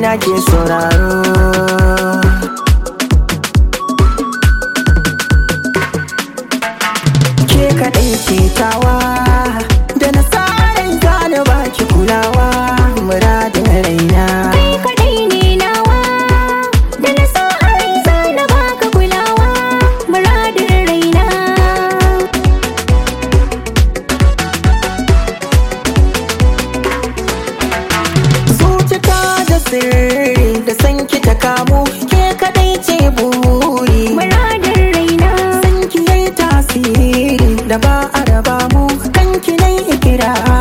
zuciya ke sauraro ke kaɗai ce tawa da nasarar zana baki kulawa muradin raina Kai kaɗai ne nawa da na sa a rai za na baka kulawa muradin raina. zuciyata da sirri da sanki ta kamu ke kaɗai ce buri Muradin raina. sanki yayi tasiri da ba a raba mu kanki nai ikira